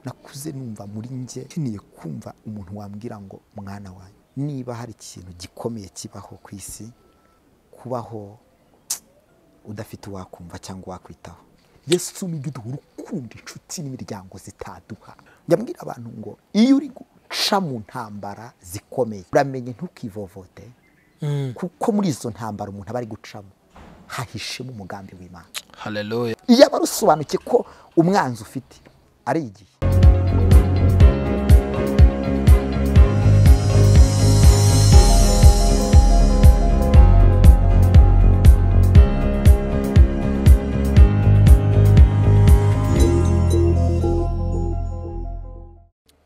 nakuze numva muri njye nkeneye kumva umuntu wambwira ngo mwana wanyu niba hari ikintu gikomeye kibaho ku isi kubaho udafite uwakumva cyangwa uwakwitaho yesu ni igihe urukundo inshuti n'imiryango zitaduha yabwira abantu ngo iyo uri guca mu ntambara zikomeye uramenye ntukivovote kuko muri izo ntambara umuntu aba ari gucamo hahishemo umugambi w'imana haleluya iyo aba arusobanukiye ko umwanzi ufite ari igihe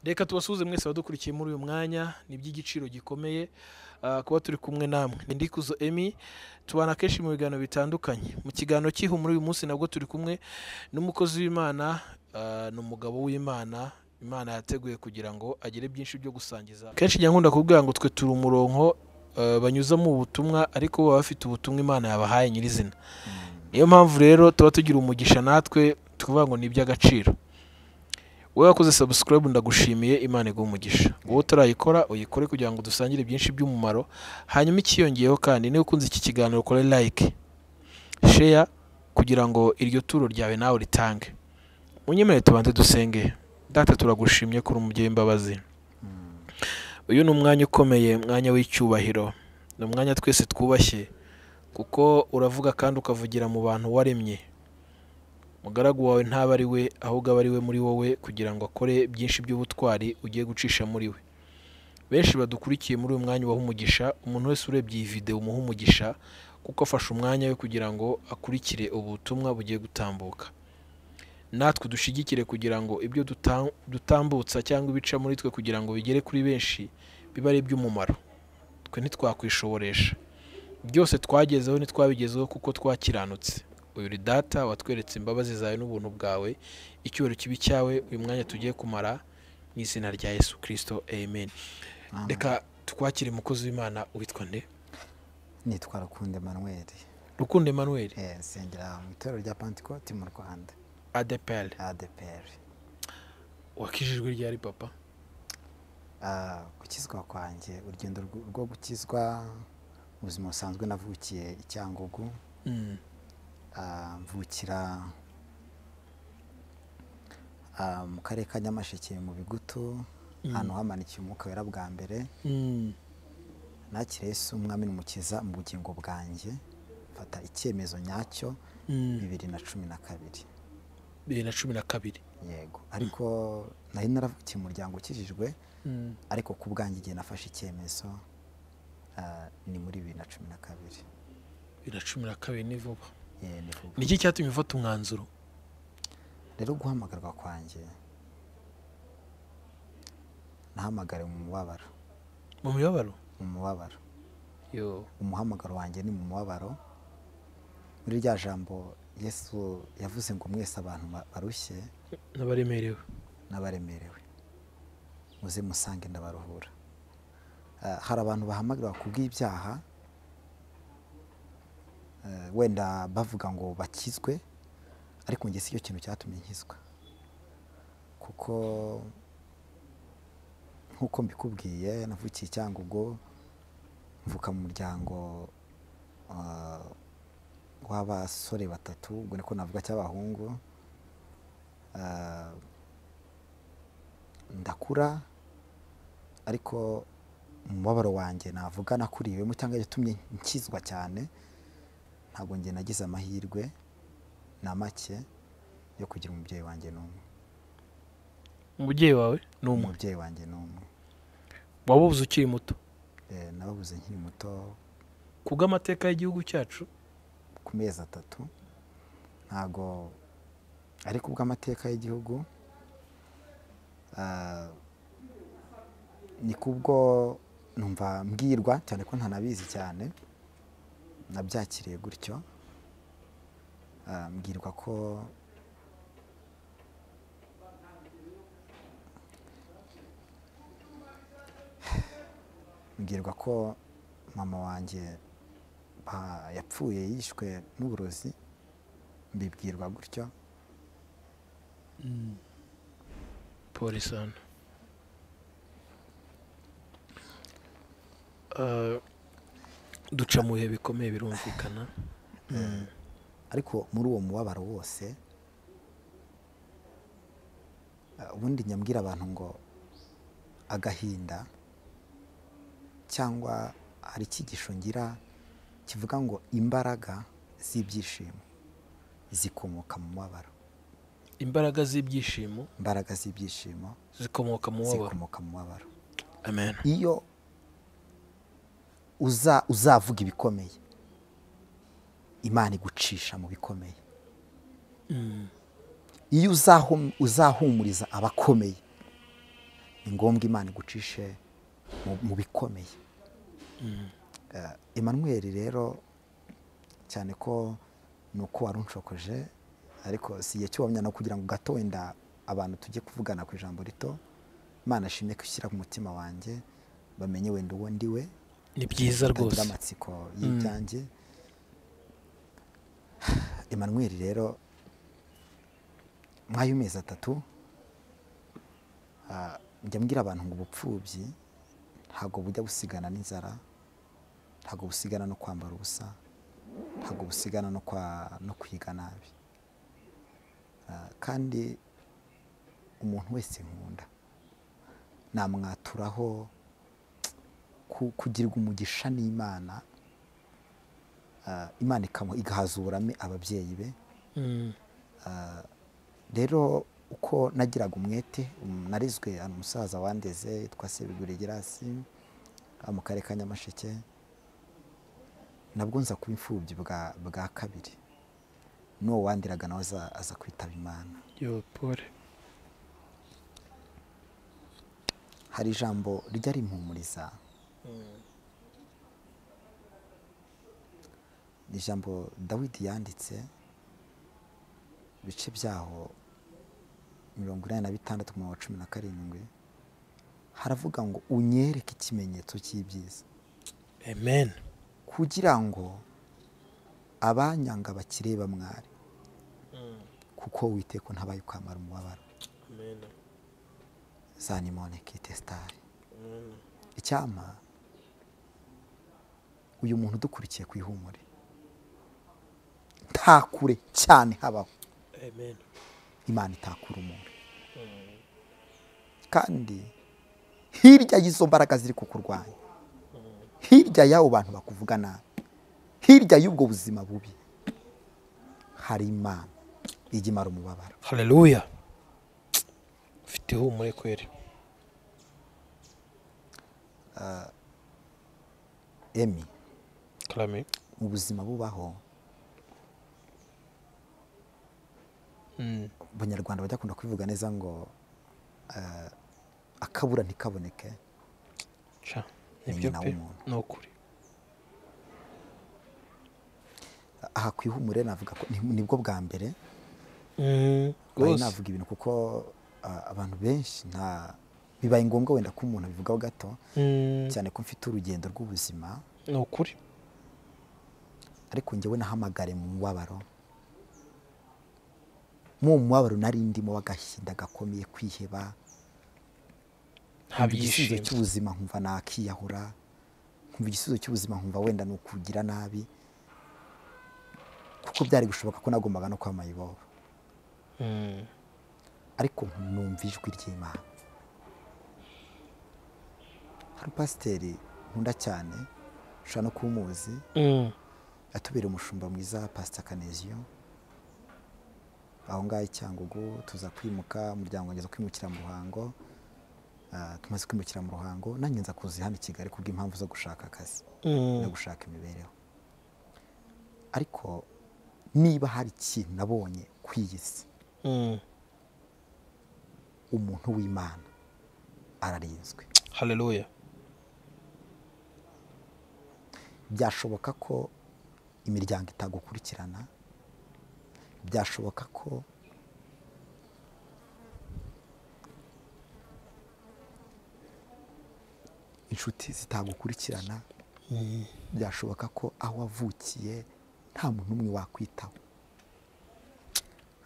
reka tubasuhuze mwese abadukurikiye muri uyu mwanya ni iby'igiciro gikomeye ah, kuba turi kumwe namwe ni ndikuzo emi tubana kenshi mu biganiro bitandukanye mu kiganiro cy'ihu muri uyu munsi nabwo turi kumwe n'umukozi w'imana ah, ni umugabo w'imana imana yateguye kugira ngo agire byinshi byo gusangiza kenshi njya nkunda kubwira ngo twe turi umurongo ah, banyuzamo ubutumwa ariko bo baba bafite ubutumwa imana yabahaye nyirizina niyo mpamvu rero tuba tugira umugisha natwe tukuvuga ngo ni iby'agaciro wowe wakoze sabusikarayibu ndagushimiye imana iguha umugisha wowe utarayikora uyikore kugira ngo dusangire byinshi by'umumaro hanyuma ikiyongeyeho kandi niba ukunze iki kiganiro ukore like sheya kugira ngo iryo turo ryawe nawe ritange munyemere tubanze dusenge data turagushimye kuri umubyeyi imbabazi uyu ni umwanya ukomeye umwanya w'icyubahiro ni umwanya twese twubashye kuko uravuga kandi ukavugira mu bantu waremye mugaragu wawe ntaba ari we ahubwo aba ari we muri wowe kugira ngo akore byinshi by'ubutwari ugiye gucisha muri we benshi badukurikiye muri uyu mwanya ubaha umugisha umuntu wese urebye iyi videwo umuha umugisha kuko afashe umwanya we kugira ngo akurikire ubutumwa bugiye gutambuka natwe dushyigikire kugira ngo ibyo duta- dutambutsa cyangwa ibica muri twe kugira ngo bigere kuri benshi bibe ari iby'umumaro twe ntitwakwishoboresha byose twagezeho ntitwabigezeho kuko twakiranutse uyu uri data watweretse imbabazi zawe n'ubuntu bwawe icyubahiro kibi cyawe uyu mwanya tugiye kumara mu izina rya yesu kirisito amen reka twakire umukozi w'imana witwa nde nitwa rukundo emanuweli rukundo emmanuel Eh, nsengera mu itorero rya pantikoti mu rwanda adepel adeperi wakijijwe ryari papa Ah, gukizwa kwanjye urugendo rwo- rwo gukizwa mu buzima busanzwe navukiye i cyangugu Ah, mvukira ah, mu karere ka nyamasheke mu bigutu ahantu hamanikiye umwuka wera bwa mbere nakira yesu umwami n'umukiza mu bugingo bwanjye mfata icyemezo nyacyo bibiri na cumi na kabiri bibiri na cumi na kabiri yego ariko nari naravukiye mu muryango ukijijwe ariko ku bwanjye igihe nafashe icyemezo ah, ni muri bibiri na cumi na kabiri bibiri na cumi na kabiri ni vuba Eh, ni vuba. ni iki cyatumye ufata umwanzuro rero guhamagarwa kwanjye nahamagare mu mubabaro mu mibabaro mu mubabaro yo umuhamagaro wanjye ni mu mubabaro muri rya jambo yesu yavuze ngo mwese abantu ba- barushye n'abaremerewe n'abaremerewe muze musange ndabaruhura Ah, hari abantu bahamagarwa ku bw'ibyaha eh, wenda bavuga ngo bakizwe ariko njye si cyo kintu cyatumye nkizwa kuko nk'uko mbikubwiye navukiye i cyangugu mvuka mu muryango ah, w'abasore batatu ubwo niko navuga cy'abahungu Ah, ndakura ariko umubabaro wanjye navuga nakuriwemo cyangwa yatumye nkizwa cyane ntabwo njye nagize amahirwe na make yo kugira umubyeyi wanjye n'umwe umubyeyi wawe ni umwe umubyeyi wanjye n'umwe wabuze ukiri muto Eh, nababuze nkiri muto ku bw'amateka y'igihugu cyacu ku mezi atatu ntago ariko ubw'amateka y'igihugu ah, ni kubwo numva mbwirwa cyane ko ntanabizi cyane nabyakiriye gutyo Ah, mbwirwa ko mbwirwa ko mama wanjye ba- yapfuye yishwe n'uburozi mbibwirwa gutyo polisana duca mu bihe bikomeye birumvikana ariko muri uwo mubabaro wose eh, ubundi nyambwira abantu ngo agahinda cyangwa hari icyigisho ngira kivuga ngo imbaraga z'ibyishimo zikomoka mu mubabaro imbaraga z'ibyishimo imbaraga z'ibyishimo zikomoka mu mubabaro zikomoka mu mubabaro amen iyo uza uzavuga ibikomeye imana igucisha mu bikomeye iyo uzahu- uzahumuriza abakomeye ni ngombwa imana igucishe mu- mu bikomeye Eh, emmanuel rero cyane ko ni uko wari unshokoje ariko si igihe cy'uwamenya no kugira ngo gato wenda abantu tujye kuvugana ku ijambo rito imana ashimye ko ushyira ku mutima wanjye bamenye wenda uwo ndi we ni byiza batagira rwose amatsiko y'ibyanjye emmanuel rero mway'amezi atatu ah, njya mbwira abantu ngo ubupfubyi ntabwo bujya busigana n'inzara ntabwo busigana no kwambara ubusa ntabwo busigana no kwa- no kwiga nabi Ah, kandi umuntu wese nkunda namwaturaho ku- kugirirwa umugisha n'imana ah, imana ikamu- igahaza uburame ababyeyi be Mm. rero uko nagiraga umwete um, narizwe hano umusaza wandeze yitwa sebigure gerasi aha mu karere ka nyamasheke nabwo nza kuba imfubyi bwa, bwa kabiri n'uwo wandiraga nawe aza, aza kwitaba imana yo pole hari ijambo rijya rimpumuriza ni ijambo dawidi yanditse ibice byaho mirongo inani na bitandatu ku murongo wa cumi na karindwi haravuga ngo unyereke ikimenyetso cy'ibyiza amen kugira ngo abanyanga bakireba mwari kuko witeko ntabaye ukamara umubabaro zanimone kitestari icyampa uyu muntu udukurikiye ku ihumure nta kure cyane habaho amen imana itakura umuntu kandi hirya y'izo mbaraga ziri kukurwanya hirya y'abo bantu bakuvuga nabi hirya y'ubwo buzima bubi hari imana ijya imara umubabaro haleluya ufite ihumure kweri emi karame mu buzima bubaho abanyarwanda bajya kunda kubivuga neza ngo eh, akabura ntikaboneke ca Ni nibyo nyina pe w'umuntu. ni ukuri aha ku ihumure navuga ko ni- nibwo bwa mbere Mm, Bayi rwose navuga ibintu kuko ah, abantu benshi nta bibaye ngombwa wenda ko umuntu abivugaho gato Mm, cyane ko mfite urugendo rw'ubuzima ni ukuri ariko njyewe nahamagare mu mubabaro mu mubabaro nari ndimo w'agahinda gakomeye kwiheba nta nkumva igisubizo byishimo cy'ubuzima nkumva nakiyahura nkumva igisubizo cy'ubuzima nkumva wenda ni ukugira nabi kuko byari gushoboka ko nagombaga no kwama ibobo Mm, ariko numva ijwi ry'imana hari pasiteri nkunda cyane ushobora no kuba umuzi mm, atubera umushumba mwiza pasita kaneziyo aho ngaho i cyangugu tuza kwimuka umuryango ngeze kwimukira mu ruhango Ah, tumaze kwimukira mu ruhango nanjye nza kuza hano i kigali kubw'impamvu zo gushaka akazi mm, no gushaka imibereho ariko niba hari ikintu nabonye ku iyi si mm. umuntu w'imana ararinzwe haleluya byashoboka ko imiryango itagukurikirana byashoboka ko inshuti zitagukurikirana byashoboka ko aho wavukiye nta muntu umwe wakwitaho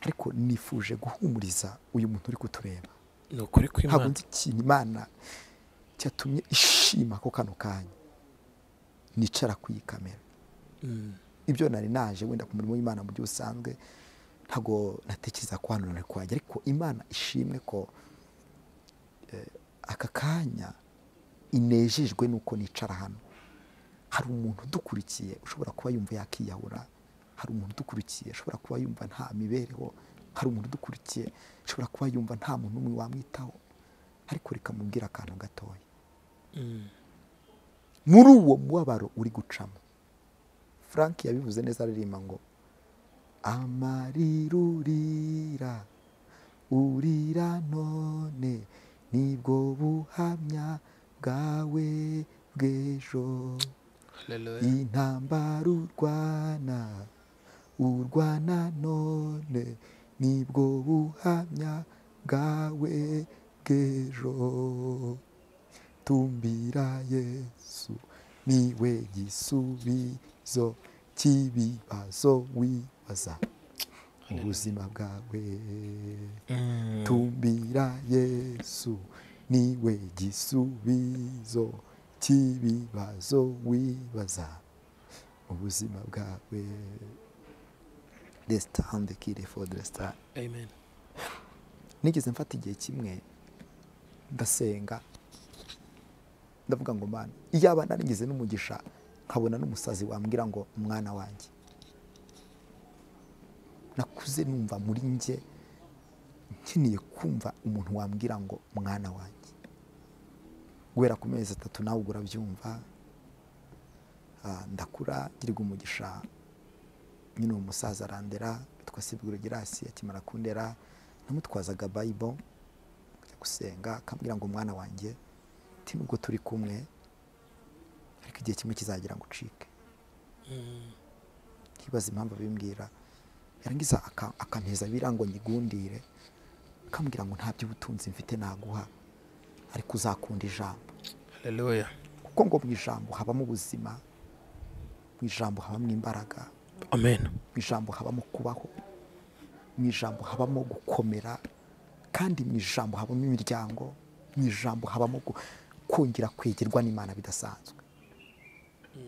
ariko nifuje guhumuriza uyu muntu uri kutureba ni ukuri ntabwo kw'imana nzi ikintu imana cyatumye ishima ko kano kanya nicara ku iyi kamera Mm. ibyo nari naje wenda ku murimo w'imana mu buryo busanzwe ntabwo natekereza ko hano nari kuhajya ariko imana ishimwe ko eh, aka kanya inejejwe n'uko nicara hano hari umuntu udukurikiye ushobora kuba yumva yakiyahura hari umuntu udukurikiye ushobora kuba yumva nta mibereho hari umuntu udukurikiye ushobora kuba yumva nta muntu n'umwe wamwitaho ariko reka mubwire akantu gatoya Mm. muri uwo mubabaro uri gucamo frank yabivuze neza aririmba ngo amarirurira urira none nibwo buhamya bwawe bw'ejo Hallelujah. intambara urwana urwana none nibwo buhamya bwawe bw'ejo tumbira yesu niwe gisubizo cy'ibibazo wibaza mu buzima bwawe Mm. tumbira yesu niwe gisubizo cy'ibibazo wibaza mu buzima bwawe resitande kire fodi resitande Amen. nigeze mfata igihe kimwe ndasenga ndavuga ngo mana iyaba narigize n'umugisha nkabona n'umusazi wambwira ngo mwana wanjye nakuze numva muri njye nkeneye kumva umuntu wambwira ngo mwana wanjye guhera ku mezi atatu nawe ubwo urabyumva Ah, ndakura ngirwa umugisha nyine uwo musaza arandera witwa sibwiro girasi akimara kundera namutwazaga bayibo kujya gusenga akambwira ngo mwana wanjye ti nubwo turi kumwe ariko igihe kimwe kizagira ngo ucike Mm. nkibaza impamvu abimbwira yarangiza aka- akanteza biriya ngo nyigundire akambwira ngo nta by'ubutunzi mfite naguha ariko uzakunda ijambo Hallelujah. kuko ngo mu ijambo habamo ubuzima mu ijambo habamo imbaraga Amen. mu ijambo habamo kubaho mu ijambo habamo gukomera kandi mu ijambo habamo imiryango mu ijambo habamo gu- kongera kwegerwa n'imana bidasanzwe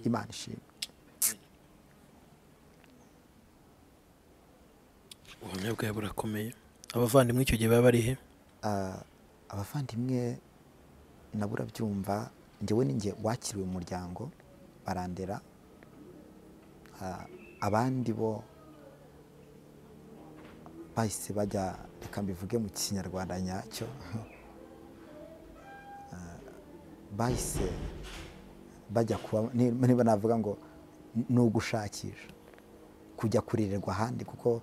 imana ishimwe ubuhamya bwawe burakomeye abavandimwe icyo gihe baba bari he Ah, abavandimwe nabo urabyumva njyewe ni njye wakiriwe umuryango barandera Ah, abandi bo bahise bajya reka mbivuge mu kinyarwanda nyacyo Ah, bahise bajya kuba ni- niba navuga ngo ni ugushakisha kujya kurirerwa ahandi kuko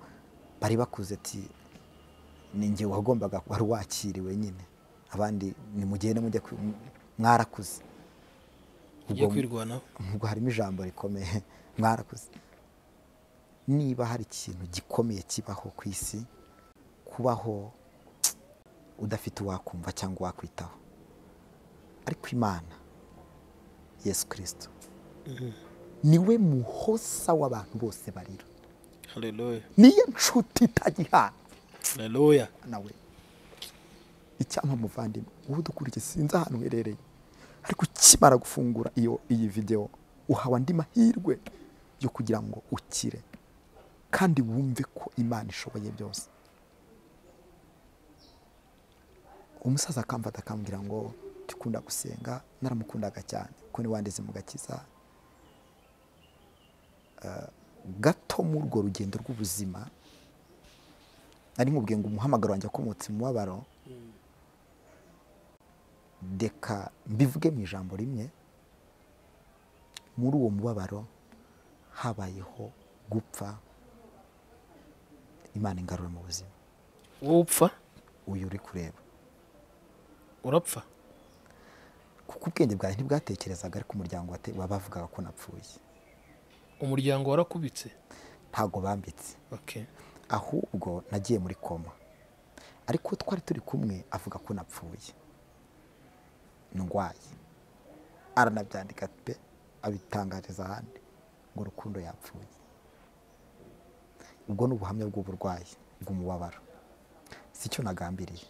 bari bakuze ati ni njye wagombaga kuba wari wakiriwe nyine abandi nimugende mujye kwi- m- mwarakuze ugiye Ubwo- kwirwanaho ubwo harimo ijambo rikomeye mwarakuze niba hari ikintu gikomeye kibaho ku isi kubaho udafite uwakumva cyangwa uwakwitaho ariko imana yesu kirisito niwe muhosa w'abantu bose barira haleluya niyo nshuti itagihana haleluya nawe icyampa muvandimwe wowe udukurikiye sinzi ahantu uherereye ariko ukimara gufungura iyo iyi videwo uhawe andi mahirwe yo kugira ngo ukire kandi wumve ko imana ishoboye byose umusaza akamfata akambwira ngo tukunda gusenga naramukundaga cyane kuko ni wandize mu gakiza Eh, gato muri urwo rugendo rw'ubuzima nari nkubwiye ngo umuhamagaro wanjye akomotse mu mubabaro reka mbivuge mu ijambo rimwe muri uwo mubabaro habayeho gupfa imana ingarura mu buzima wowe upfa uyu uri kureba urapfa kuko ubwenge bwawe ntibwatekerezaga ariko umuryango wate- wabavugaga ko napfuye umuryango warakubitse ntabwo bambitse okay ahubwo nagiye muri koma ariko uwo twari turi kumwe avuga ko napfuye ndwaye aranabyandika pe abitangariza ahandi ngo urukundo yapfuye ubwo ni ubuhamya bw'uburwayi bw'umubabaro si cyo nagambiriye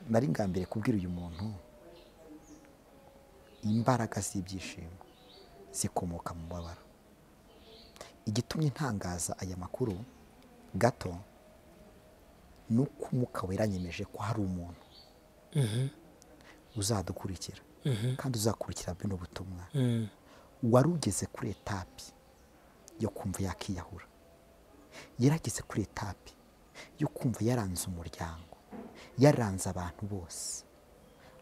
nari ngambiriye kubwira uyu muntu imbaraga z'ibyishimo zikomoka mu mubabaro igitumye ntangaza aya makuru gato ni uko umwuka weranyemeje ko hari umuntu uzadukurikira kandi uzakurikira bino butumwa wari ugeze kuri etapi yo kumva yakiyahura yarageze kuri etapi yo kumva yaranze umuryango yaranze abantu bose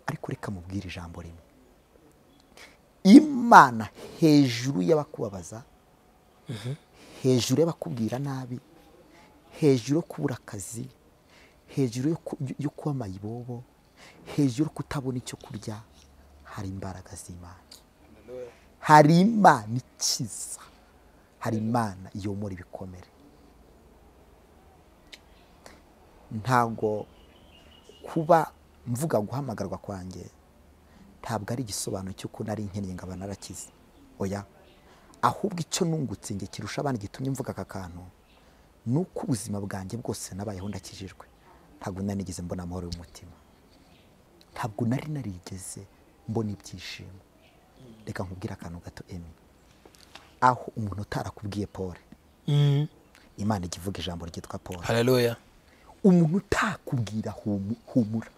ariko reka mubwire ijambo rimwe imana hejuru y'abakubabaza hejuru y'abakubwira nabi hejuru yo kubura akazi hejuru yo ku- yo kuba amayibobo hejuru yo kutabona icyo kurya hari imbaraga z'imana hari imana ikiza hari imana yomora ibikomere ntabwo kuba mvuga guhamagarwa kwanjye ntabwo ari igisobanuro cy'uko nari nkennye ngo abantu narakize oya ahubwo icyo nungutse njye kirusha abandi gitumye mvuga aka kantu ni uko ubuzima bwanjye bwose nabayeho ndakijijwe ntabwo nari nigeze mbona amahoro y'umutima ntabwo nari narigeze mbona ibyishimo reka nkubwire akantu gato emi aho umuntu utarakubwiye paul imana ijya ivuga ijambo ryitwa paul hararoya umuntu utakubwira humu- humura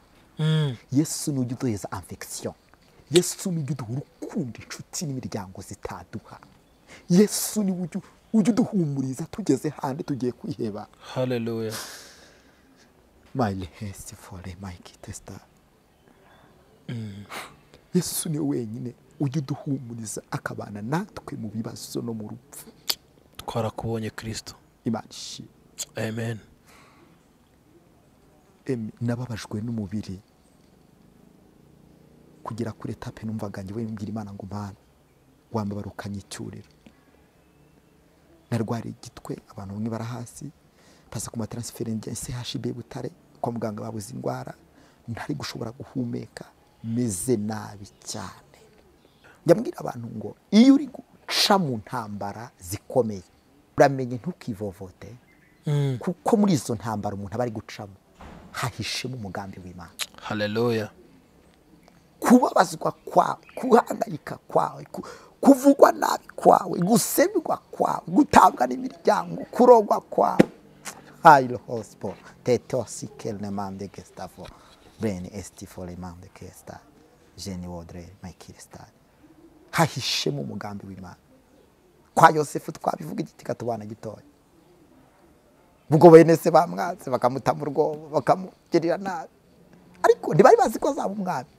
yesu n'ujya uduheza amfekisiyo yesu n'ujya uduha urukundo inshuti n'imiryango zitaduha yesu niwe ujya ujya uduhumuriza tugeze handi tugiye kwiheba hararoya my hesi fore my kitesita yesu niwe wenyine ujya uduhumuriza akabana natwe mu bibazo no mu rupfu twarakubonye kirisito imana ishimwe amen Emi, nababajwe n'umubiri kugera kuri etape numvaga njye wembwira imana ngo mpana wambabarukanye icyuriro narwariye igitwe abantu bamwe bara hasi paza ku mataransiferingi ya chb butare kwa muganga babuze indwara ntari gushobora guhumeka meze nabi cyane njyambwira abantu ngo iyo uri guca mu ntambara zikomeye uramenye ntukivovote kuko muri izo ntambara umuntu aba ari gucamo hahishemo umugambi w'imana hararoya kubabazwa kwawe guhangayika kwawe ku- kuvugwa nabi kwawe gusebwa kwawe gutabwa n'imiryango kurogwa kwawe hayiro hosipo teto sikele mande gesitafo bene esiti fore mande kesita jeni wodre mayikirisitari hahishemo umugambi w'imana kwa yosefu twabivuga igiti katubana gitoya ubwo bene se bamwatse bakamutama urwobo bakamugirira nabi ariko ntibari bazi ko azaba umwami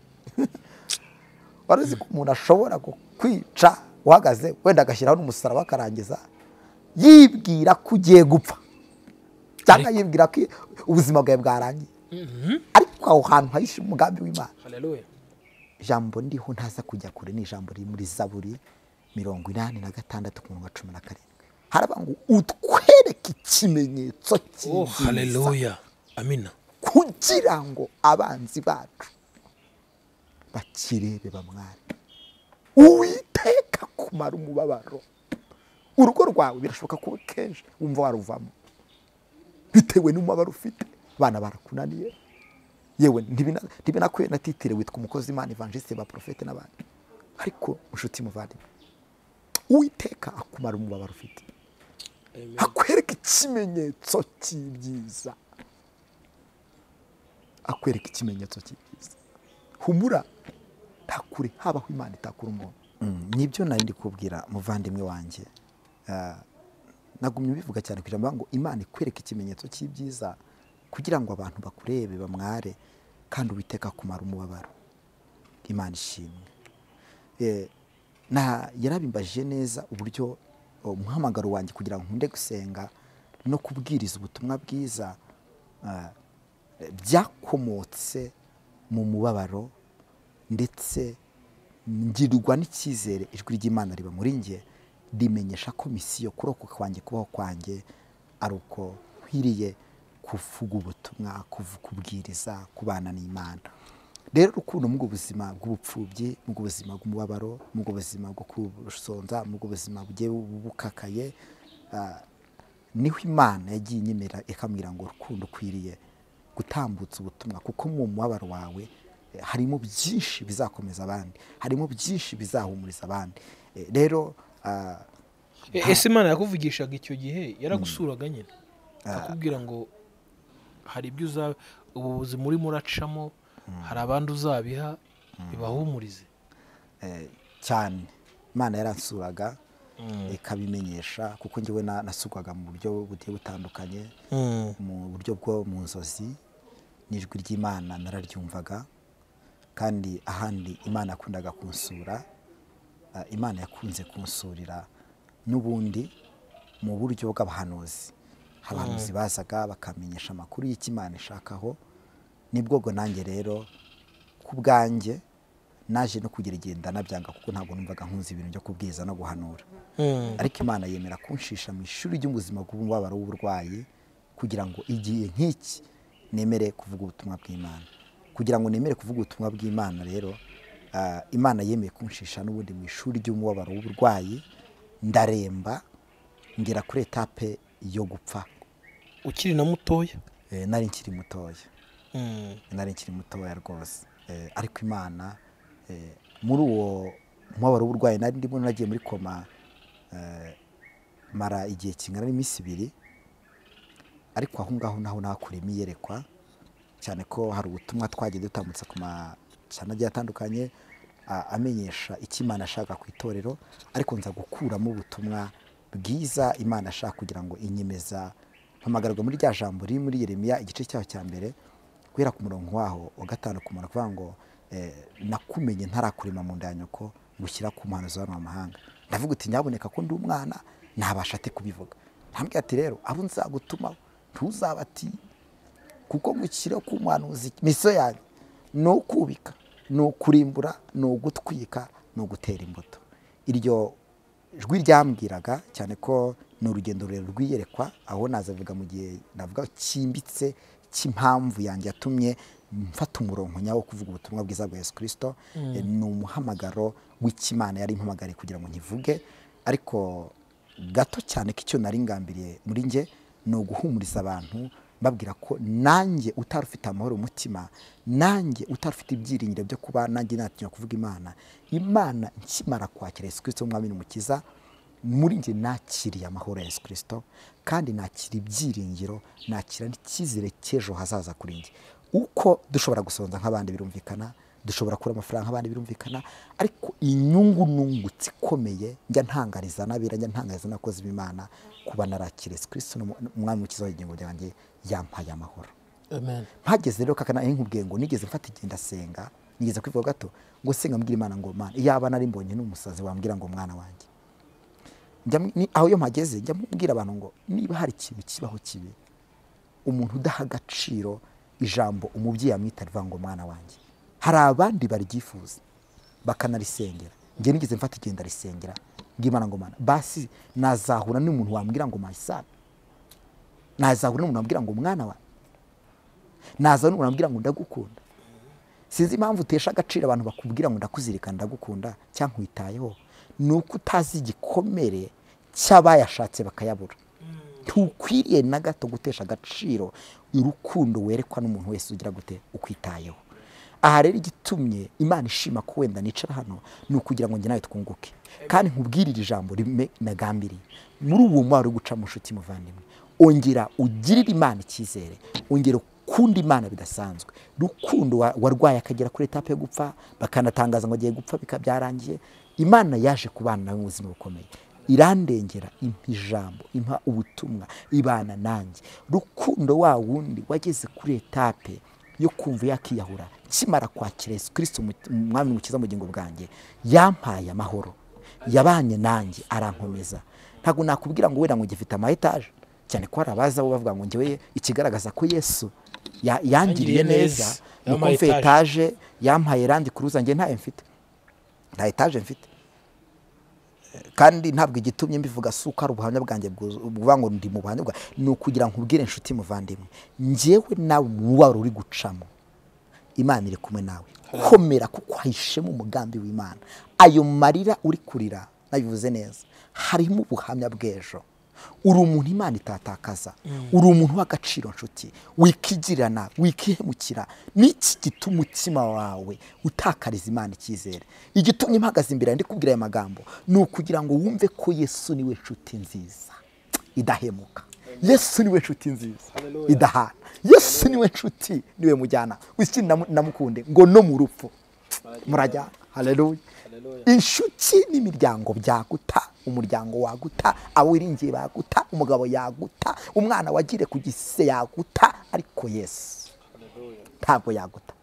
wari uzi ko umuntu ashobora kwica uhagaze wenda agashyiraho n'umusaraba akarangiza yibwira ko ugiye gupfa cyangwa yibwira ko ubuzima bwawe bwarangiye ariko aho hantu hahishe umugambi w'imana hararoya ijambo ndiho ntaza kujya kure ni ijambo riri muri zaburi mirongo inani na gatandatu ku murongo wa cumi na karindwi haraba ngo utwereke ikimenyetso oh cy'ibyiza hararoya amina kugira ngo abanzi bacu bakirebe bamware uwiteka kumara umubabaro urugo rwawe birashoboka kuba kenshi wumva waruvamo bitewe n'umubabaro ufite abana barakunaniye yewe ntibina- ntibinakwiye na titire witwa umukozi imana evangeliste ba porofete n'abandi ariko inshuti muvandimwe uwiteka akumara umubabaro ufite akwereka ikimenyetso cy'ibyiza akwereka ikimenyetso cy'ibyiza humura ntakure habaho imana itakura umuntu nibyo nari ndi kubwira muvandimwe wanjye Ah, nagumye ubivuga cyane kugira ngo ngo imana ikwereke ikimenyetso cy'ibyiza kugira ngo abantu bakurebe bamware kandi uwiteka kumara umubabaro imana ishimwe Eh, na yarabimbaje neza uburyo eh, umuhamagaro wanjye kugira ngo nkunde gusenga no kubwiriza ubutumwa bwiza ah, byakomotse mu mubabaro ndetse ngirwa n'icyizere ijwi ry'imana riba muri njye rimenyesha ko misiyo kurokoka kwanjye kubaho kwanjye ari uko nkwiriye kuvuga ubutumwa kuvu- kubwiriza kubana n'imana rero urukundo mu buzima bw'ubupfubyi mu buzima bw'umubabaro mu buzima bwo gusonza mu buzima bugiye bu- bukakaye ah, niho imana yagiye inyemera ikambwira ngo rukundo ukwiriye gutambutsa ubutumwa kuko mu mubabaro wawe eh, harimo byinshi bizakomeza abandi harimo byinshi bizahumuriza abandi Eh, rero ah, E- ese imana yakuvugishaga icyo gihe yaragusuraga nyine akubwira ngo hari ibyo uza ubu buzima urimo uracamo hari abandi uzabiha bibahumurize eh, cyane imana yaransuraga ikabimenyesha kuko njyewe na- nasugwaga mu buryo bugiye butandukanye mu buryo bwo mu nzozi n'ijwi ry'imana nararyumvaga kandi ahandi imana yakundaga kunsura ah, imana yakunze kunsurira n'ubundi mu buryo bw'abahanuzi abahanuzi bazaga bakamenyesha amakuru y'icyo imana ishakaho nibwo ubwo nanjye rero ku bwanjye naje no kugeragenda nabyanga kuko ntabwo numvaga nkunze ibintu byo kubwiriza no guhanura ariko imana yemera kunshisha mu ishuri ry'ubuzima bw'umubabaro w'uburwayi kugira ngo igihe nk'iki nemere kuvuga ubutumwa bw'imana kugira ngo nemere kuvuga ubutumwa bw'imana rero ah, imana yemeye kunshisha n'ubundi mu ishuri ry'umubabaro w'uburwayi ndaremba ngera kuri etape yo gupfa ukiri na mutoya Eh, nari nkiri mutoya nari nkiri mutoya rwose Eh, ariko imana eh, muri uwo mubabaro w'uburwayi nari ndimo nagiye muri koma eh, mara igihe kingana n'iminsi ibiri ariko aho ngaho naho nakura imiyerekwa cyane ko hari ubutumwa twagiye dutambutsa ku macana agiye atandukanye a- amenyesha icyo imana ashaka ku itorero ariko nza gukuramo ubutumwa bwiza imana ashaka kugira ngo inyemeza mpamagarwa muri rya jambo riri muri yeremiya igice cyaho cya mbere guhera ku murongo waho wa gatanu ku murongo kuvuga ngo eh, nakumenye ntarakurema mu nda ya nyoko ngushyira ku muhanuzi w'abantu b'amahanga ndavuga uti nyaboneka ko ndi umwana ntabasha ate kubivuga ntambwira ati rero abo nzagutumaho ntuzabatiye kuko gukira k'umuhanuzi imiso yanyu ni ukubika ni ukurimbura ni ugutwika ni ugutera imbuto iryo jwi ryambwiraga cyane ko ni urugendo rurerure rwiyerekwa aho nazavuga mu gihe navuga cyimbitse cy'impamvu yanjye yatumye mfata umurongo nyawo wo kuvuga ubutumwa bwiza bwa yesu kirisito Eh, ni umuhamagaro w'ikimana yari impamagariye kugira ngo nkivuge ariko gato cyane ko icyo nari ngambiriye muri njye ni uguhumuriza abantu mbabwira ko nanjye utari ufite amahoro umutima nanjye utari ufite ibyiringiro byo kuba nanjye natinya kuvuga imana imana nkimara kwakira yesu kirisito nk'umwami n'umukiza muri njye nakiriye amahoro ya yesu kirisito kandi nakira ibyiringiro nakira n'icyizere cy'ejo hazaza kuri njye uko dushobora gusonza nk'abandi birumvikana dushobora kubura amafaranga nk'abandi birumvikana ariko inyungu nungutse ikomeye njya ntangariza n'abera njya ntangariza n'abakozi b'imana kuba narakira yesu kirisito ni umwami w'ikiza w'igingo ryanjye yampaye amahoro amen mpageze rero kakana nkubwiye ngo nigeze mfata igihe ndasenga nigeze kwivuga gato ngo senga mbwira imana ngo mana iyaba nari mbonye n'umusazi wambwira ngo mwana wanjye Njya mu- ni- aho iyo mpageze njya mbwira abantu ngo niba hari ikintu kibaho kibi umuntu udaha agaciro ijambo umubyeyi amwita rivuga ngo mwana wanjye hari abandi baryifuza bakanarisengera njye nigeze mfata igihe ndarisengera mbwira imana ngo mana basi nazahura n'umuntu wambwira ngo mayisabe nazahura n'umuntu wambwira ngo mwana wanjye naza n'umuntu ambwira ngo ndagukunda sinzi impamvu utesha agaciro abantu bakubwira ngo ndakuzirikana ndagukunda cyangwa nkwitayeho ni uko utazi igikomere cy'abayashatse bakayabura ntukwiriye na gato gutesha agaciro urukundo werekwa n'umuntu wese ugira gute ukwitayeho aha rero igitumye imana ishima ko wenda nicara hano ni ukugira ngo njye nawe twunguke kandi nkubwire iri jambo rime nagambiriye muri uwo mwari uri gucamo inshuti muvandimwe ongera ugirire imana icyizere ongera ukunda imana bidasanzwe rukundo wa- warwaye akagera kuri etape yo gupfa bakanatangaza ngo agiye gupfa bika byarangiye imana yaje kubana nawe mu buzima bukomeye irandengera impa ijambo impa ubutumwa ibana nanjye rukundo wa wundi wageze kuri etape yo kumva yakiyahura kimara kwakira yesu kirisito mu- umwami mukiza mu bugingo bwanjye yampaye amahoro yabanye nanjye arankomeza ntabwo nakubwira ngo wenda ngo ngifite ama etaje cyane ko hari abaza bo bavuga ngo njyewe ikigaragaza ko yesu ya- yangiriye Yangiriye neza neza, ni uko yampaye mfe etaje. etaje yampaye randi kuruza njye ntayo mfite nta etaje mfite kandi ntabwo igitumye mbivuga si uko ari ubuhamya bwanjye bwuzu- buvuga ngo ndi mu buhamya bwa ni ukugira ngo ubwire inshuti muvandimwe njyewe nawe wari uri gucamo imana iri kumwe nawe komera kuko hahishemo umugambi w'imana ayo marira uri kurira nabivuze neza harimo ubuhamya bw'ejo uri umuntu imana itatakaza uri umuntu w'agaciro nshuti wikigirana wikihemukira n'iki gituma umutima wawe utakariza imana icyizere igitumye impagaze imbere yawe, ndi kubwira aya magambo ni ukugira ngo wumve ko yesu niwe nshuti nziza idahemuka yesu niwe nshuti nziza idahana yesu niwe nshuti niwe mujyana wikindi namu- namukunde ngo no mu rupfu murajyana hareruya inshuti n'imiryango byaguta umuryango waguta abo wiringiye baguta umugabo yaguta umwana wagire ku gise yaguta ariko yesu ntabwo yaguta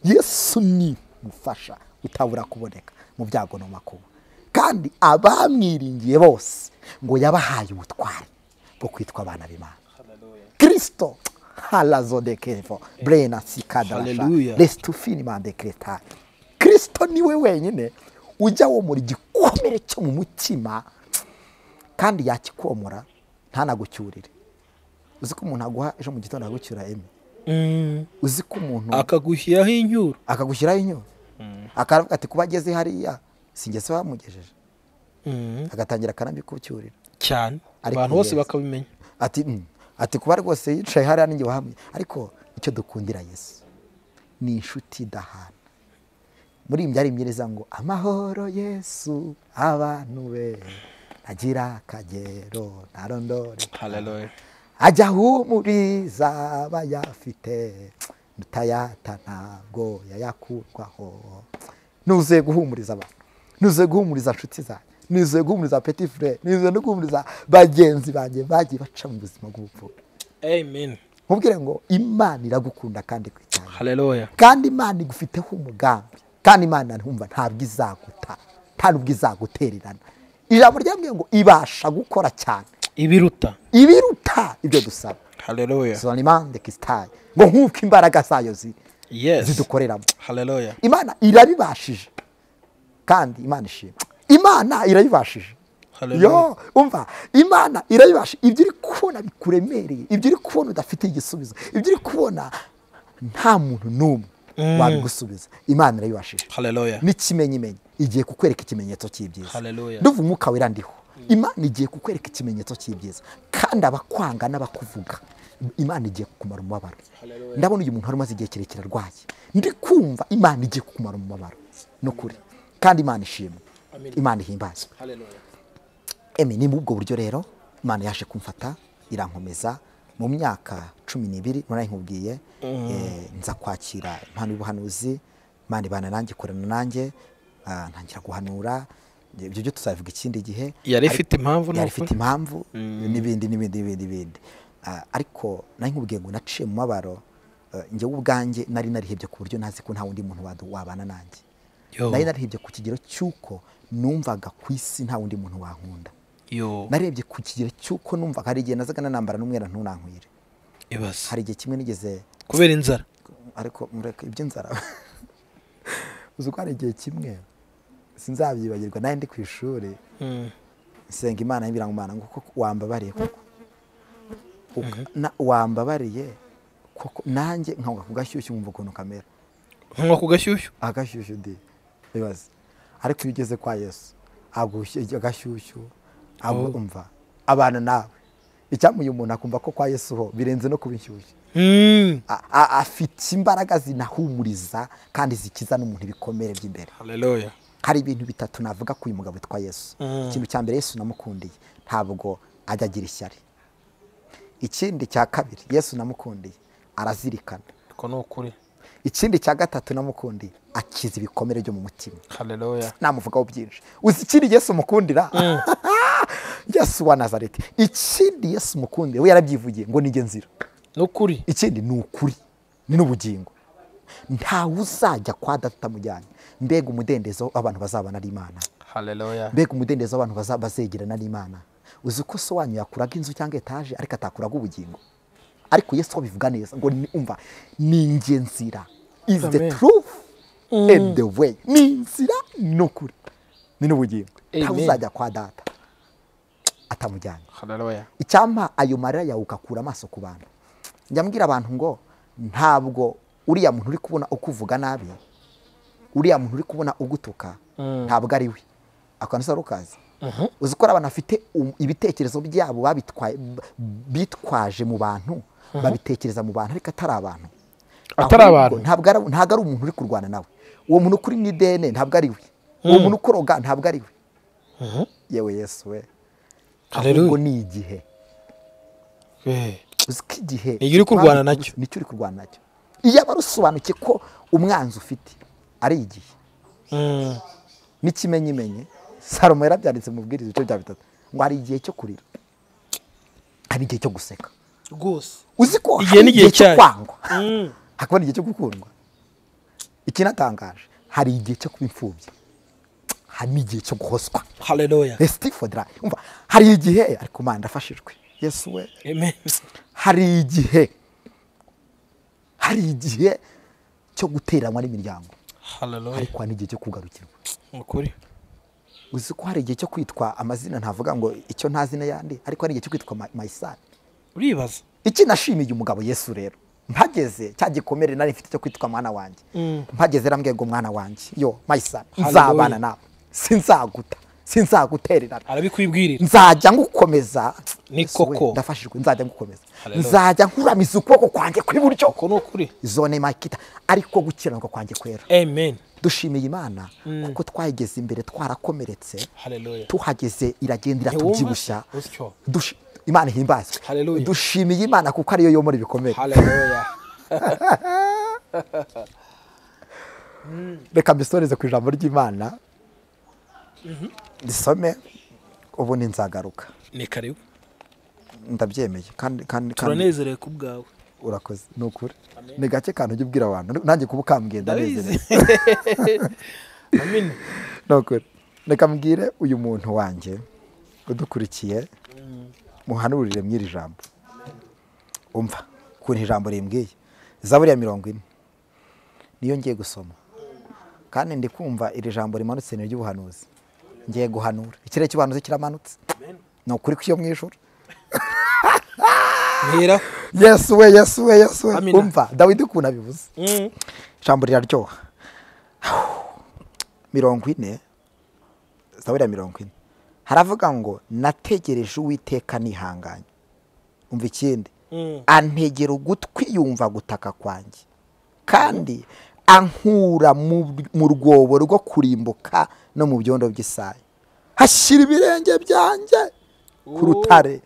yesu ni umufasha utabura kuboneka mu byago no mu makuba kandi abamwiringiye bose ngo yabahaye ubutwari bwo kwitwa abana b'imana kristo halazodekevo brena sikadarasha Hallelujah. resitufini mandekretaye kristo niwe wenyine ujya womora igikomere cyo mu mutima kandi yakikomora ntanagucyurire uzi ko umuntu aguha ejo mu gitondo agucyura eme uzi ko umuntu akagushyiraho inyuro akagushyiraho inyuma akaravuga ati kuba ageze hariya singese bamugejeje agatangira akanabikucyurira cyane Ariko abantu bose Yesu. bakabimenya ati "Mm." ati kuba rwose yicaye hariya ninjye wahamwe ariko icyo dukundira yesu ni inshuti idahana muri iyi byariyemgereza ngo amahoro yesu abantu be agira akagero ntarondore haleluya ajya ahumuriza abayafite mutayata ntabwo yayakurwaho nuzuye guhumuriza abantu nuzuye guhumuriza inshuti zanjye nuzuye guhumuriza peti fure nuzuye no guhumuriza bagenzi banjye bagiye baca mu buzima bw'ubupfura amen nkubwire ngo imana iragukunda kandi kwicyane haleluya kandi imana igufiteho umugambi kandi imana ntumva ntabwo izaguta nta n'ubwo izagutererana ijambo ryambwiye ngo ibasha gukora cyane ibiruta ibiruta ibyo dusaba haleluya zonimande kisitaye ngo nk'uko imbaraga zayo ziri yes zidukoreramo haleluya imana irabibashije kandi imana ishima imana irabibashije haleluya yo umva imana irabibasha ibyo uri kubona bikuremereye ibyo uri kubona udafite igisubizo ibyo uri kubona nta muntu n'umwe wabigusubiza imana irabibashije haleluya n'ikimenyimenyi igiye kukwereka ikimenyetso cy'ibyiza Hallelujah. ndumva umwuka wera ndiho imana igiye kukwereka ikimenyetso cy'ibyiza kandi abakwanga n'abakuvuga imana igiye kukumara umubabaro Hallelujah. ndabona uyu muntu wari umaze igihe kirekire arwaye ndi kumva imana igiye kukumara umubabaro ni ukuri kandi imana ishimwe Amen. imana ihimbazwe haleluya emi ni muri ubwo buryo rero imana yaje kumfata irankomeza mu myaka cumi n'ibiri nari nkubwiye eh, nza kwakira impano y'ubuhanuzi imana ibana nanjye ikorana nanjye ah, ntangira guhanura ibyo byo tuzabivuga ikindi gihe yari Ariko- ifite impamvu ni yari ukuri? ifite impamvu n'ibindi n'ibindi n'ibindi n'ibindi Ah, ariko nari nkubwiye ngo naciye mu mabaro eh, njyewe ubwanjye nari narihebye ku buryo ntazi ko nta wundi muntu wadu- wabana nanjye yo nari narihebye ku kigero cy'uko numvaga ku isi nta wundi muntu wankunda yo narebye ku kigero cy'uko numva hari igihe nazaga nanambara n'umwera ntunankwire ibaze hari igihe kimwe nigeze kubera inzara ariko mureke iby'inzara uzi ko hari igihe kimwe sinzabyibagirwa nawe ndi ku ishuri Mm. nsenga imana y'ibirangumana ngo koko wambabariye koko Uka- na- wambabariye koko nanjye nkabuga ku gashyushyu nkumva ukuntu kamera nkunywa ku gashyushyu agashyushyu di ibaze ariko iyo ugeze kwa yesu agushye agashyushyu Oh. umva abana nawe icyamuye umuntu akumva ko kwa yesu ho birenze no kuba inshyushyu Mm. A- a- afite imbaraga zinahumuriza kandi zikiza n'umuntu ibikomere by'imbere haleluya hari ibintu bitatu navuga ku uyu mugabo witwa yesu Mm. ikintu cya mbere yesu namukundiye ntabwo ajya agira ishyari ikindi cya kabiri yesu namukundiye arazirikana uko ni ukuri ikindi cya gatatu namukundiye akiza ibikomere byo mu mutima haleluya namuvugaho byinshi uzi ikindi yesu umukundira yesu wa nazareti ikindi yesu umukundira we yarabyivugiye ngo nijye nzira ni ukuri ikindi ni ukuri ni n'ubugingo ntawe uzajya kwa data utamujyanye mbega umudendezo w'abantu bazabana ari imana haleluya mbega umudendezo w'abantu baza- bazegerana n'imana uzi ko so wanyu yakuraga inzu cyangwa etaje ariko atakuraga ubugingo ariko yesu ho bivuga neza ngo ni- umva ni njye nzira is the Amen. truth and the way ni inzira ni ukuri ni n'ubugingo Amen. ntawe uzajya kwa data atamujyanye haleluya icyampa ayo marira yawe ugakura amaso ku bantu njya mbwira abantu ngo ntabwo uriya muntu uri kubona ukuvuga nabi uriya muntu uri kubona ugutuka ntabwo ari we akantu usa rukazi uzi ko ari abantu bafite um- ibitekerezo byabo babitwaye b- bitwaje mu bantu babitekereza mu bantu ariko atari abantu Atari Ahubwo abantu. ntabwo ari ntabwo ari umuntu uri kurwana nawe uwo muntu kuri ni dene ntabwo ari we uwo muntu ukoroga ntabwo ari we yewe yesu we Hallelujah. ahubwo ni igihe Eh. uzi ko igihe Ni igihe uri kurwana nacyo. nicyo uri kurwana nacyo iyo aba rusobanukiye ko umwanzi ufite ari igihe Mm. n'ikimenyimenyi salomo yarabyanditse mu bwiriza ibice bya bitatu ngo hari igihe cyo kurira hari igihe cyo guseka rwose uzi ko Igihe hari n'igihe igihe cyo cyayo. kwangwa Mm. hakaba hari igihe cyo gukundwa ikinatangaje hari igihe cyo kuba imfubyi hari n'igihe cyo guhoswa haleluya esitifodra umva hari igihe ariko mana ndafashijwe yesu we amen hari igihe hari igihe cyo guteranwa n'imiryango haleluya ariko hari n'igihe cyo kugarukirwa ukuri uzi ko hari igihe cyo kwitwa amazina ntavuga ngo icyo nta zina yandi ariko hari igihe cyo kwitwa Ma- mayisani uribaza iki nashimiye umugabo yesu rero mpageze cya gikomere nari mfite cyo kwitwa mwana wanjye mpageze rambwiye ngo mwana wanjye yo mayisani Hallelujah. nzabana nawe sinzaguta sinzagutererana arabikwibwirira nzajya ngukomeza Ni Yesu we, koko. ndafashijwe nzajya ngukomeza Hallelujah. nzajya nkuramiza ukuboko kwanjye kw'iburyo uko ni ukuri zone makita ariko gukiranuka kwanjye kwera amen dushimiye imana kuko twayigeze imbere twarakomeretse haleluya tuhageze iragenda Ntiwumva se? iratubyibushya Usyo. Dushi- imana ihimbazwe Hallelujah. dushimiye imana kuko ariyo yomora ibikomere haleluya reka mbisoreze ku ijambo ry'imana risome ubundi nzagaruka ni karibu ndabyemeye kandi kandi kandi turanezerewe ku bwawe urakoze ni ukuri ni gake kantu ujya ubwira abantu nanjye kuba ukambwiye ndabizi ndanezerewe amen ni ukuri reka mbwire uyu muntu wanjye udukurikiye muhanurire mw'iri jambo umva ukuntu ijambo rimbwiye zaburi ya mirongo ine niyo ngiye gusoma kandi ndi kumva iri jambo rimanutse ni iry'ubuhanuzi ngiye guhanura ikirere cy'ubuhanuzi kiramanutse ni ukuri kw'iyo mu ijoro mpera yesu we yesu we yesu we Amina. umva dawidi ukuntu abivuze ijambo riraryoha mirongo ine zaburi ya mirongo ine haravuga ngo nategereje uwiteka nihanganye umva ikindi antegera ugutwi yumva gutaka kwanjye kandi ankura mu mu rwobo rwo kurimbuka no mu byondo by'isayi hashyira ibirenge byanjye ku rutare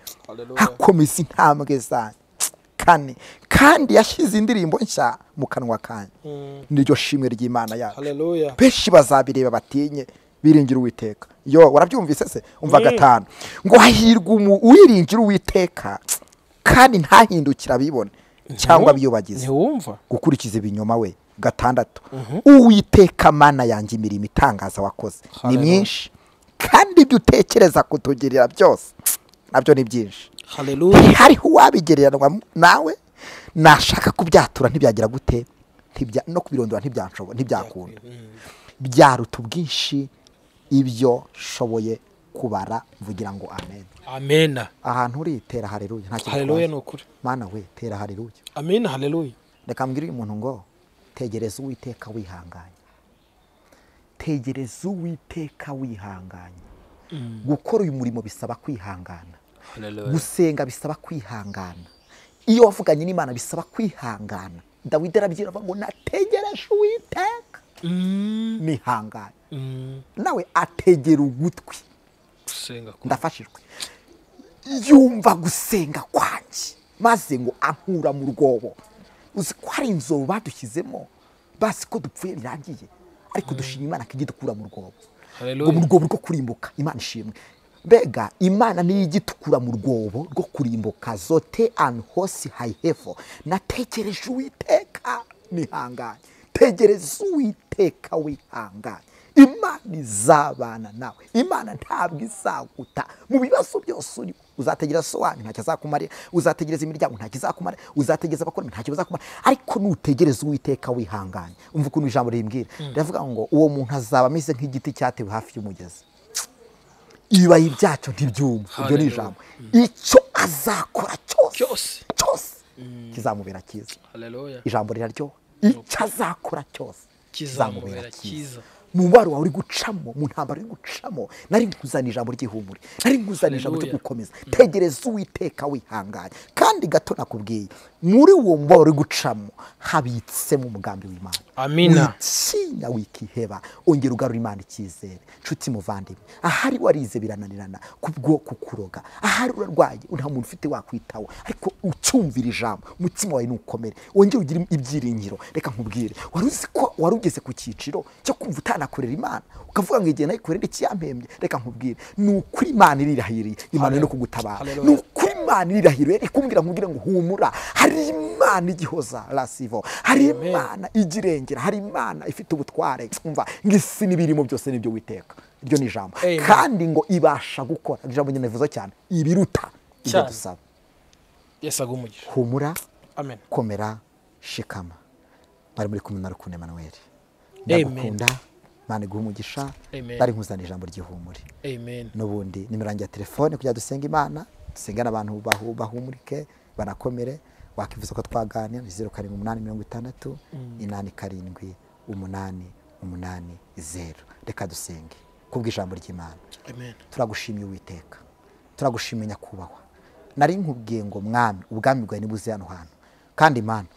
hakomeza intambwe zanjye kane kandi yashyize indirimbo nshya mu kanwa kanjye niryo shimwe ry'imana yacu haleluya benshi bazabireba batinye biringira uwiteka yo warabyumvise se umva gatanu ngo hahirwa umu- uwiringira uwiteka kandi ntahindukire abibone cyangwa abiyubagize ntiwumva gukurikiza ibinyoma we gatandatu uwiteka mana yanjye imirimo itangaza wakoze ni Hallelujah. myinshi kandi ibyo utekereza kutugirira byose nabyo ni byinshi haleluya ntihariho uwabigereranywa mu- nawe nashaka kubyatura ntibyagira gute Ntibya- no kubirondora ntibyanshobo- ntibyakunda byaruta ubwinshi ibyo nshoboye kubara mvugira ngo amen amena ahantu uri tera hareruye nta kintu haleluya ni utwaye. ukuri mana we tera hareruye amena haleluya reka mbwire uyu muntu ngo tegereza uwiteka wihanganye tegereza uwiteka wihanganye gukora uyu murimo bisaba kwihangana haleluya gusenga bisaba kwihangana iyo wavuganye n'imana bisaba kwihangana dawidi arabwira avuga ngo nategereje uwiteka Mm. nihangane Mm. nawe ategera ugutwi gusenga ku ndafashijwe yumva gusenga kwanjye maze ngo ankura mu rwobo uzi ko hari inzobo badushyizemo basi ko dupfuye birangiye ariko dushima imana ko ijya idukura mu rwobo ngo mu haleluya rwobo rwo kurimbuka imana ishimwe mbega imana niyo ijya itukura mu rwobo rwo kurimbuka zote and hose hayihevo nategereje uwiteka nihanganye tegereza uwiteka wihanganye imana izabana nawe imana ntabwo izaguta mu bibazo byose urimo uzategereza so wanyu ntacyo azakumarira uzategereza imiryango ntacyo izakumara uzategereza abakora ntacyo bazakumara ariko nutegereza uwiteka wihanganye umva ukuntu ijambo rimbwira riravuga ngo uwo muntu azaba ameze nk'igiti cyatewe hafi y'umugezi ibibayi byacyo ntibyuma ibyo ni Hallelujah. ijambo icyo azakora cyose Cyose. cyose kizamubera cyiza haleluya ijambo riraryoha icyo azakora cyose kizamubera cyiza mu mubaro wawe uri gucamo mu ntambaro uri gucamo nari nkuzaniye ijambo ry'ihumure nari nkuzaniye ijambo ryo Haleluya. gukomeza tegereza uwiteka wihanganye kandi gato nakubwiye muri uwo mubaro uri gucamo habitsemo umugambi w'imana Amina. witinya wikiheba ongera ugarura imana icyizere nshuti muvandimwe ahari warize birananirana kubwo kukuroga ahari urarwaye nta muntu ufite wakwitaho ariko ucyumvira ijambo umutima wawe nukomere wongere ugire ibyiringiro reka nkubwire wari uzi ko wari ugeze ku cyiciro cyo kumva utanakorera imana ukavuga ngo igihe nayikorera ikiyampembye reka nkubwire ni ukuri imana irirahiriye imana no kugutabara Hallelujah. ni ukuri imana irirahiriye ikumbwira nkubwire ngo humura hari imana igihoza rasivo hari Amen. imana igirengera hari imana ifite ubutware umva ngo isi n'ibirimo byose nibyo witeka iryo ni ijambo Amen. kandi ngo ibasha gukora iryo jambo nyine bivuze cyane ibiruta ibyo Cyane. dusaba yesu aguhe umugisha humura amen komera shikama bari muri kumwe na rukundo emanuweli Amen. ndagukunda imana iguha umugisha Amen. bari nkuzaniye ijambo ry'ihumure amen n'ubundi nimero yanjye ya telefone kugira dusenga imana dusenga n'abantu bahu- bahumurike banakomere wakwifuza ko twaganira ni zeru karindwi umunani mirongo itandatu inani karindwi umunani umunani zeru reka dusenge kubw'ijambo ry'imana amen turagushimiye uwiteka turagushimiye nyakubahwa nari nkubwiye ngo mwami ubwami bwawe nibuze hano hantu kandi mana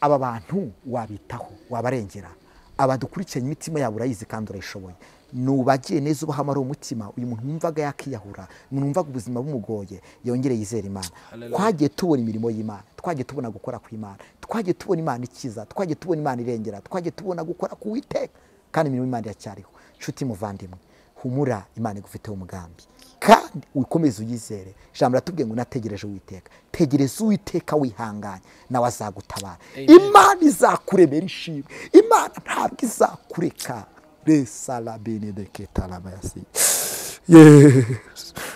aba bantu wabitaho wabarengera aba dukurikiranye imitima yabo urayizi kandi urayishoboye nubagiye neza ubahamara umutima uyu muntu wumvaga yakiyahura umuntu wumvaga ubuzima bumugoye yongere yizere imana Hallelujah. twagiye tubona imirimo y'imana twagiye tubona gukora kw'imana twagiye tubona imana ikiza twagiye tubona imana irengera twagiye tubona gukora ku witeka kandi imirimo y'imana iracyariho nshuti muvandimwe humura imana igufiteho umugambi kandi ukomeze uyizere ijambo riratubwiye ngo unategereje uwiteka tegereza uwiteka wihanganye nawe azagutabara Amen. imana izakuremera ishimwe imana ntabwo izakureka resara benedeketarabasi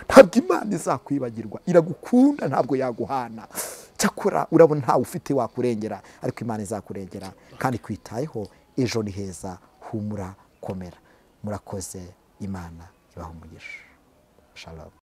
ntabwo imana izakwibagirwa iragukunda ntabwo yaguhana cyakora urabona ntawe ufite wakurengera ariko imana izakurengera kandi kwitayeho ejo ni heza humura komera murakoze imana ibaha umugisha shalom